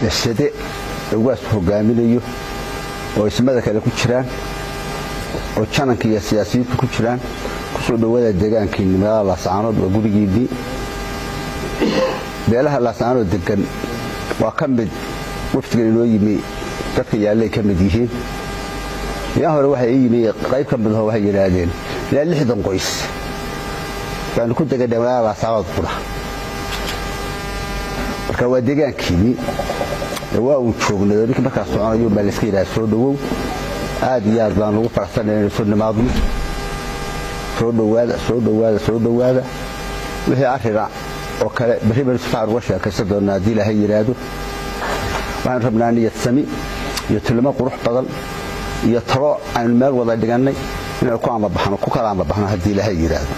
sade ugaasku hogaaminayo oo ismada kale ku jiraan oo jananka iyo siyaasiyiintu ku jiraan kusoo dhowaada deegaankiinni magaalada laascaanood waa gurigiinnii beelaha laascaanood degan waa ka mid waftigan inoo yimi dadka yaallay ka mid yihiin yaa hore waxay ii yimi qayb ka midaho waxay yidhaahdeen ilaa lixdan qoys baanu ku deganay magaalada laascaanood qudha marka waa deegaankiinnii waa uu joognay oo ninkii markaa soconayo baa layska yidhaha soo dhowow aad iyo aad baan ugu faraxsanay inaynu soo nimaadno soo dhowaada soo dhowaada soo dhowaada wixii arrina oo kale berri baynu si fiican uga sheekaysan doonnaa haddii ilaahay yidhaahdo waxaanu rabnaa niyad sami iyo tilmo qurux badan iyo talo aynu meel wada dhigannay inaynu ku amabaxno ku kala amabaxno haddii ilaahay yidhaahdo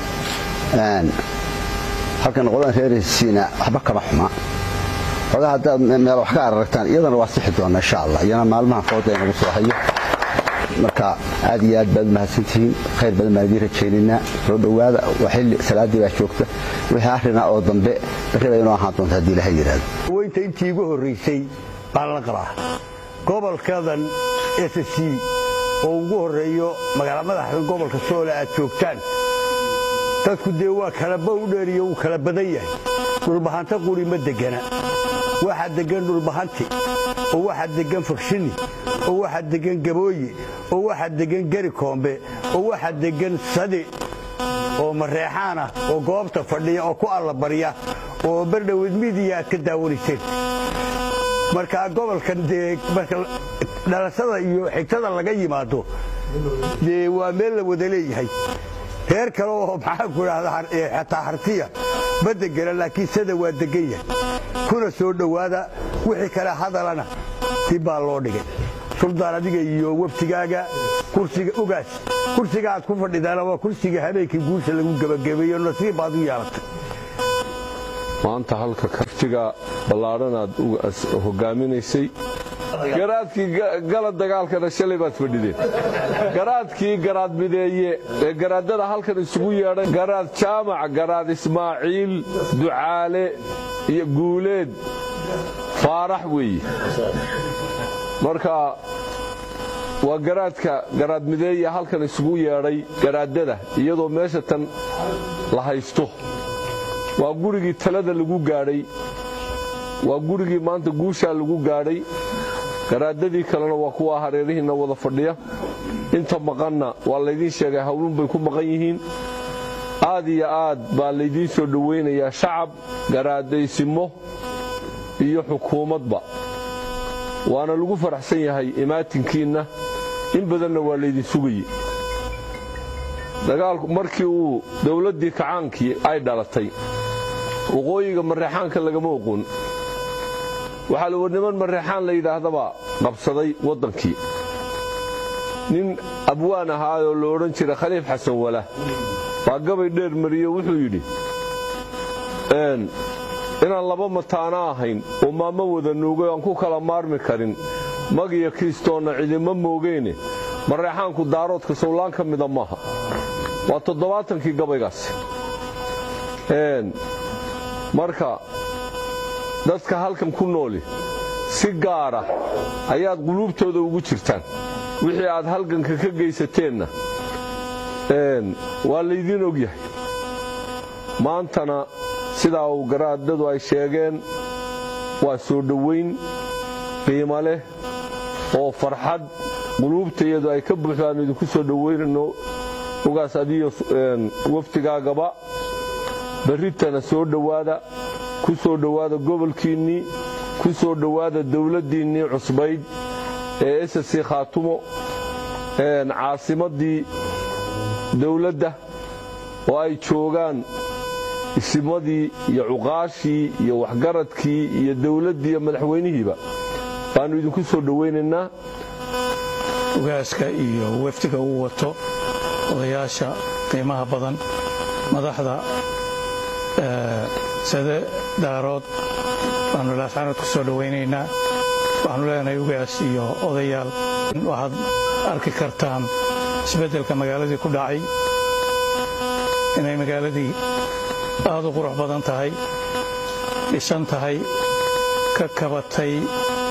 halkan qodan reeraysiina waxba kama xumaa ogaa haddaad meel wax ka araragtaan iyadana waa sixi doona insha allah iyana maalmaha fooda inagu soo hayo marka aad iyo aad baad u mahadsantihiin khayr badan baan idiin rajaynaynaa soo dhowaada waa xilli salaaddii baa joogta wixii arrina oo dambe berri bay inoo ahaan doonta haddii ilaha yidhaahdo weynta intii igu horraysay baan la qabaa gobolkadan s c oo ugu horreeyo magaala madaxda gobolka soole aad joogtaan dadku dee waa kalaba u dheeriyo wuu kala badan yahay dhulbahanta quri ma degana waxaa deggan dhulbahanti oo waxaa deggan fakshini oo waxaa deggan gabooye oo waxaa deggan geri koombe oo waxaa deggan sadi oo mareexaan ah oo goobta fadhiya oo ku allabarya oo berdhowed midiya aad ka daawanayseen markaa gobolkan dee marka dhalashada iyo xigtada laga yimaado dee waa meel la wada leeyahay reer kale oo maxaan ku idhahdaa xataa hartiya ma degana laakiin sada waa degan yahay kuna soo dhowaada wixii kale hadalana dib baa loo dhigay suldaan adiga iyo waftigaaga kursiga ugaas kursiga aad ku fadhidaana waa kursiga habeenkii guusha lagu gebagabeeyo nasiib baad u yeelatay maanta halka kartiga ballaadhan aad hogaaminaysay garaadkii gala dagaalkana shalay baad fadhideen garaadkii garaad mideeye ee garaadada halkan isugu yeedhay garaad jaamac garaad ismaaciil ducaale iyo guuleed faarax weeye marka waa garaadka garaad mideeye halkan isugu yeedhay garaadada iyadoo meesha tan la haysto waa gurigii talada lagu gaadhay waa gurigii maanta guushaa lagu gaadhay garaadadii kalena waa kuwa hareerihiinna wada fadhiya inta maqanna waa laydiin sheegay hawlun bay ku maqan yihiin aad iyo aad baa laydiin soo dhowaynayaa shacab garaadaysimo iyo xukuumadba waana lagu faraxsan yahay imaatinkiinna in badanna waa laydin sugayey dagaalku markii uu dowladdii kacaankii ay dhalatay waqooyiga mareexaanka lagama oqoon waxaa la niman mareexaan la yidhaahdabaa qabsaday waddankii nin abwaan ahaayoo la odhan jiray khaliif xasan wala baa gabay dheer mariyo wuxuu yidhi inaan laba mataana ahayn oo maamo wada nuugay aan ku kala maarmi karin mag iyo kristoonna cidima moogeyne mareexaanku daaroodka sawlaan ka mida maaha waa toddobaatankii gabaygaasi marka dadka halkan ku nooli si gaara ayaad quluubtooda ugu jirtaan wixii aad halganka ka geysateenna waa laydiin og yahay maantana sidaa uu garaadadu ay sheegeen waa soo dhowayn qiimo leh oo farxad quluubtayadu ay ka buuxdaan idinku soo dhowaynayno ogaas adiyo waftigaagaba berritana soo dhowaada ku soo dhowaada gobolkiinnii ku soo dhowaada dawladdiinnii cusbayd ee ssc khaatumo caasimaddii dawladda oo ay joogaan isimadii iyo cuqaashii iyo waxgaradkii iyo dawladdii iyo madaxweynihiiba baannu idinku soo dhowaynaynaa ugaaska iyo wafdiga uu wato odayaasha qiimaha badan madaxda sade daarood baannu laascaanood ku soo dhowaynaynaa waxaanu leenahay ugaas iyo odayaal waxaad arki kartaan isbeddelka magaaladii ku dhacay inay magaaladii aad u qurux badan tahay dhisan tahay ka kabatay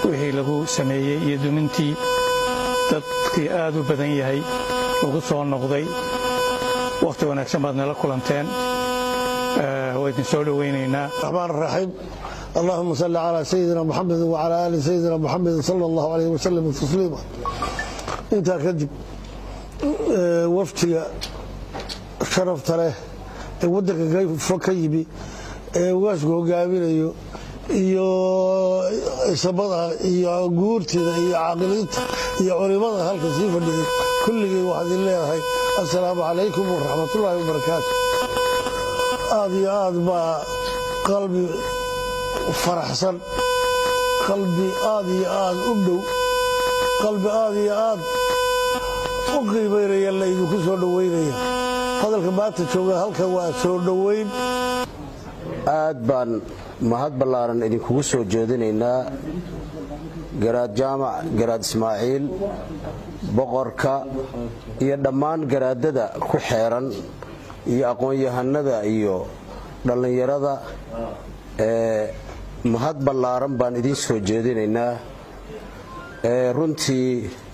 wixii lagu sameeyey iyo dumintii dadkii aad u badan yahay lagu soo noqday wakhti wanaagsan baad nala kulanteen waa idin soo dhowaynaynaa الرحمن الرحيم اللهم صل على سيدنا محمد وعلى آل سيدنا محمد صلى الله عليه وسلم تسليما intaa kadib waftiga sharafta leh ee waddanka kayfo ka yimi ee ugaasku hogaaminayo iyo isabada iyo guurtida iyo caaqiliinta iyo culimada halka sii fadhiday kulligii waxaad idin leedahay assalaamu calaykum waraxmatullaahi wabarakaatu aad iyo aad baa qalbi faraxsan qalbi aad iyo aad u dhow qalbi aad iyo aad u qiimaynaya la idinku soo dhowaynaya hadalka maanta jooga halkan waa soo dhowayn aad baan mahad ballaaran idinkugu soo jeedinaynaa garaad jaamac garaad ismaaciil boqorka iyo dhammaan garaadada ku xeeran iyo aqoon-yahanada iyo dhallinyarada ee mahad ballaaran baan idiin soo jeedinaynaa ee runtii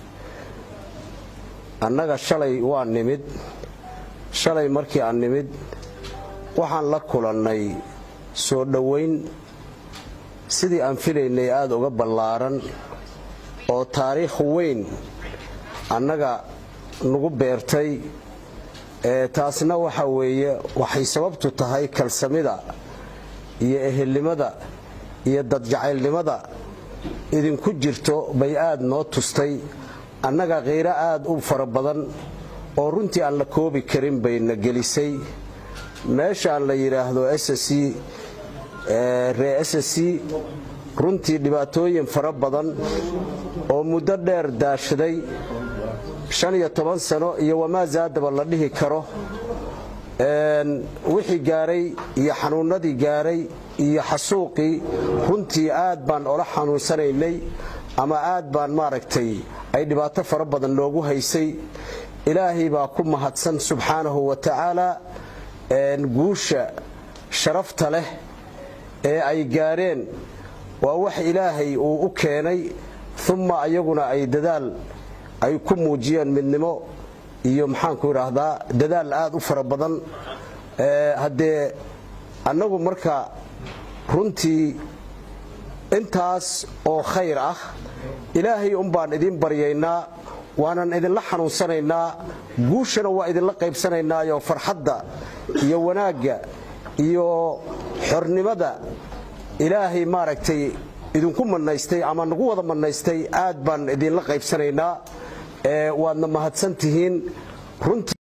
annaga shalay waa nimid shalay markii aan nimid waxaan la kulannay soo dhowayn sidii aan filaynay aada uga ballaaran oo taariikh weyn annaga nagu beertay ee taasna waxa weeye waxay sababtu tahay kalsamida iyo ehelnimada iyo dadjacaylnimada idinku jirto bay aad noo tustay annaga qiiro aad u fara badan oo runtii aan la koobi karin bayna gelisay meeshaan la yidhaahdo ssc ree ssc runtii dhibaatooyin fara badan oo muddo dheer daashaday shan iyo toban sano iyo wamaa zaadaba la dhihi karo wixii gaaray iyo xanuunnadii gaaray iyo xasuuqii runtii aad baan ola xanuunsanaynay ama aad baan maaragtay ay dhibaato fara badan noogu haysay ilaahay baa ku mahadsan subxaanahu wa tacaala guusha sharafta leh ee ay gaareen waa wax ilaahay uu u keenay umma ayaguna ay dadaal ay ku muujiyeen midnimo iyo maxaanku idhaahdaa dadaal aad u fara badan haddee annagu marka runtii intaas oo khayr ah ilaahay umbaan idin baryaynaa waanan idinla xanuunsanaynaa guushana waa idinla qaybsanaynaayoo farxadda iyo wanaagga iyo xornimada ilaahay maaragtay idinku manaystay ama nagu wada manaystay aad baan idinla qaybsanaynaa waadna mahadsan tihiin runtii